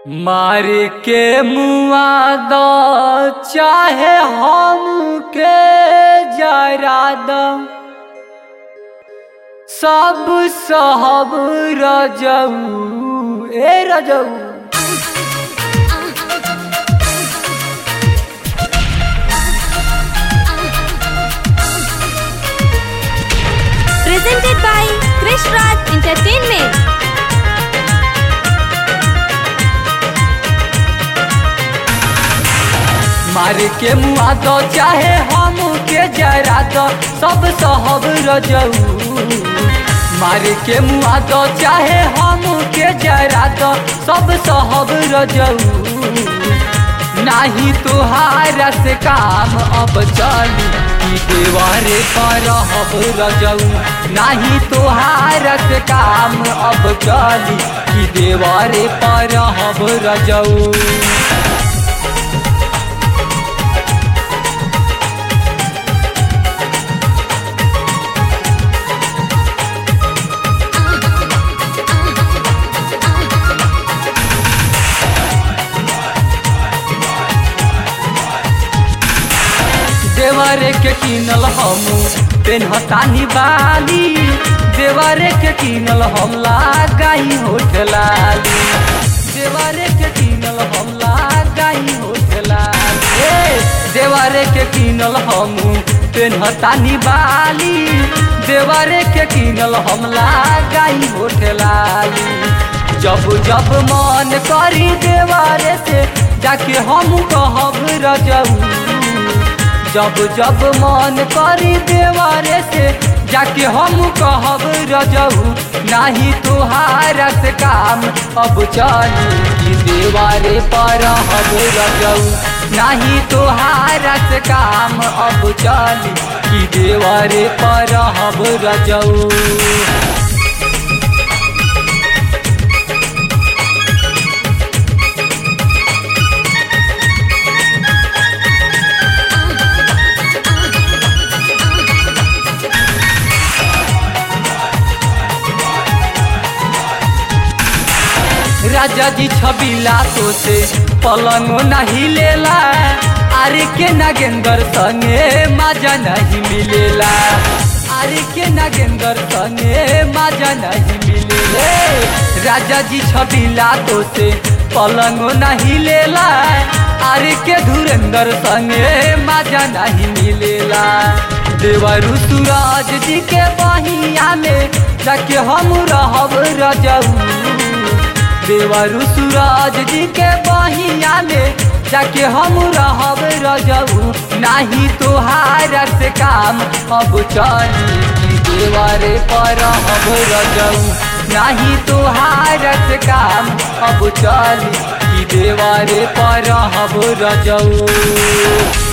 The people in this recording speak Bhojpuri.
मार के मुआ दो चाहे हम के जरा दो सब सहब रजऊ ए रजऊ presented by Krish Raj Entertainment. मार के मुआ दो चाहे हम के जरा दो सब सहब रजऊ मार के मुआ दो चाहे हम के जरा दो सब सहब रजऊ नाही तुहारा से काम अब चली ई देवारे पर हब रजऊ नाही तुहारा से काम अब चली ई देवारे पर हब रजऊ देवरे के किनल हमू पेनहतानी बाली देवरे के किनल हम लगाई होठलाली देवरे के किनल हम लगाई होठलाली ए देवरे के किनल हमू पेनहतानी बाली देवरे के किनल हम लगाई होठलाली जब जब मन करी देवारे से जाके हम कहब रजऊ जब जब मन करी देवारे से जाके हम कहब रजऊ नाही तुहारा से काम अब चली कि देवारे पर हब रजऊ नाही तुहारा से काम अब चली कि देवारे पर हब रजऊ राजा जी छबीला तो से पलंगो नहीं लेला आरे के नागेंद्र संगे मजा नहीं मिलेला आरे के नागेंद्र संगे मजा नहीं मिलेले राजा जी छबीला तो से पलंगो नहीं लेला आरे के धुरेंद्र संगे मजा नहीं मिलेला देवरु सूरज जी के बहिया में जाके हम रहब रजऊ देवरु सूरज जी के बहिया में जाके हम रहब रजऊ नाही तुहारा से काम अब चली कि देवरे पर रहब रजऊ नाही तुहारा से काम अब चली कि देवरे पर रहब रजऊ